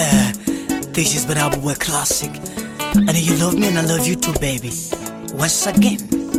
Uh, this is Barabu Boy Classic. And you love me and I love you too, baby. Once again.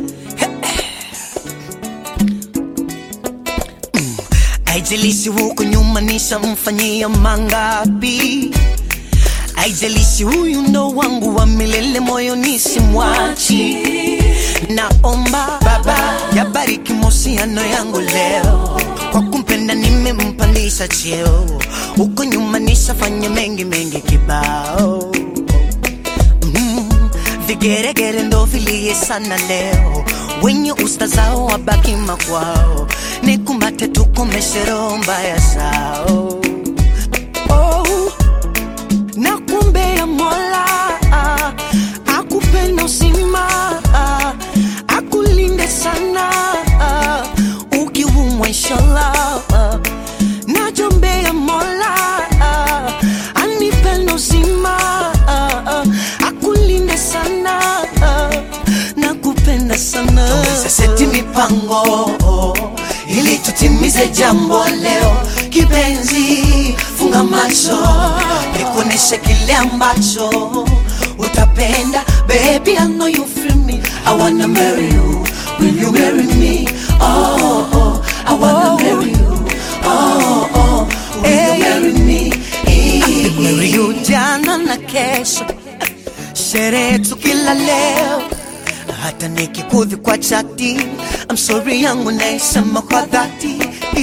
Mm, Haijalishi huko nyuma nishamfanyia mangapi, haijalishi huyu ndo wangu wa milele, moyoni simwachi. Naomba Baba yabariki mahusiano yangu leo, kwa kumpenda nimempandisha cheo, huko nyuma nishafanya mengi mengi kibao Mm, vigeregere ndo vilie sana leo, wenye usta zao wabaki makwao, nikumbate tukomeshe roho mbaya zao. Oh, nakuombea Mola ah, akupenda uzima ah, akulinde sana ah, ukiumwa inshallah ah, najombea Mola ah, anipenda uzima ah, ah, akulinde sana ah, nakupenda sana Tuweze seti mipango ili tutimize jambo leo. Kipenzi, funga macho nikuoneshe kile ambacho utapenda. Baby, I know you feel me. I wanna marry you. Will you marry me? Oh, oh, I wanna marry you. Oh, oh, will you marry me? Marry you jana na kesho, sherehe tu kila leo, hata nikikudhi kwa chati, I'm sorry yangu naisema kwa dhati.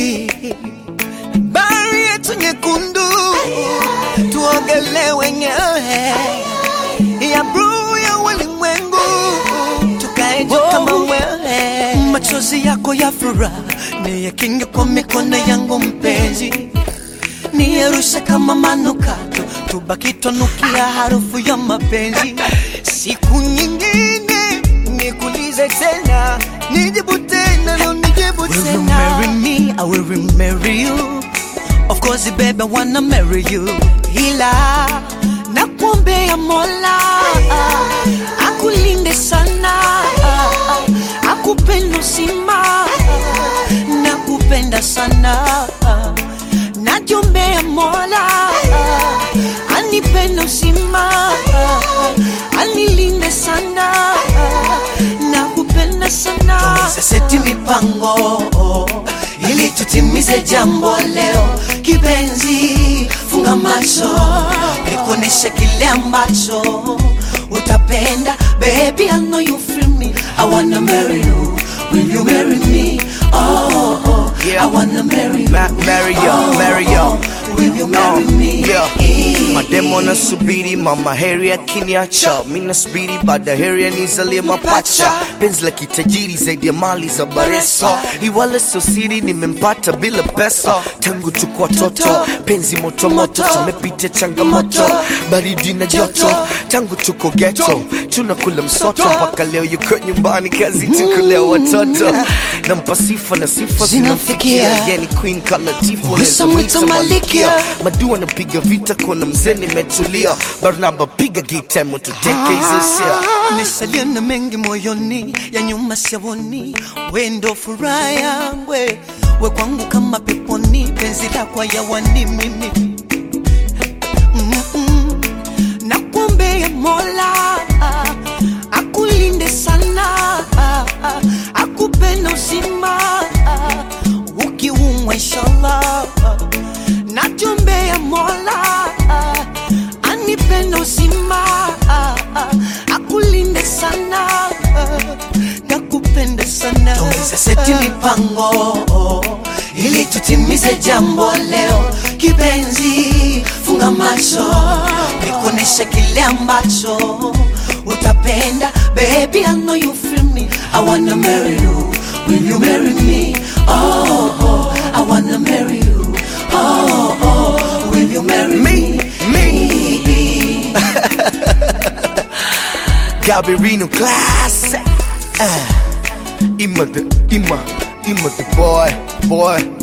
Bahari yetu nyekundu, tuogele wenyewe ya bluu ya ulimwengu, tukae juu kama wewe. Machozi yako ya furaha niyakinge kwa mikono yangu mpenzi niyerushe kama manukato, tubaki twanukia harufu ya mapenzi. Siku nyingine nikulize tena, nijibu tena, leo nijibu tena. Will you marry me? I will marry you. Of course, baby, I wanna marry you. Ila nakuombea Mola akulinde sana, akupenda uzima, nakupenda sana najombea Mola anipende uzima, anilinde sana, nakupenda sana. Tuweze seti mipango ili tutimize jambo leo. Kipenzi, funga macho nikuoneshe kile ambacho utapenda. Baby, I know you feel me. I wanna marry you. Will you marry me? Oh, oh, Yeah. I wanna marry you. Ma- marry you, Oh, marry you. oh, Will you marry No, me? yeah. Mademo na subiri mama heri akiniacha, mi nasubiri baada heri anizalie mapacha. Penzi la kitajiri zaidi ya mali za Bareso, iwala sio siri, nimempata bila pesa. Tangu tuko watoto, penzi moto moto, tumepita changamoto, baridi na joto. Tangu tuko ghetto, tunakula msoto, mpaka leo yuko nyumbani, kazi tukulea watoto. Nampa sifa na sifa zinamfikia, yani queen kala tifu, Wisa mwita malikia. Madua napiga vita kona mzee nimetulia Barnaba piga gita mututeke hizo sia Nisalia na mengi moyoni ya nyuma siyaoni, we ndo furaha yangu, we we kwangu kama peponi, penzi lako yawani mimi Mm-mm. Nakuombea Mola akulinde sana, akupenda uzima, ukiumwa inshallah. Najombea Mola anipenda uzima, akulinde sana, nakupenda sana. Tuweze seti mipango ili tutimize jambo leo. Kipenzi, funga macho nikuoneshe kile ambacho utapenda. Baby, I know you feel me. I wanna marry you. Will you marry me? Oh, oh, I wanna marry you. Oh, oh, will you marry me? Me, Gabirino class uh, Ima the, Ima, Ima the boy, boy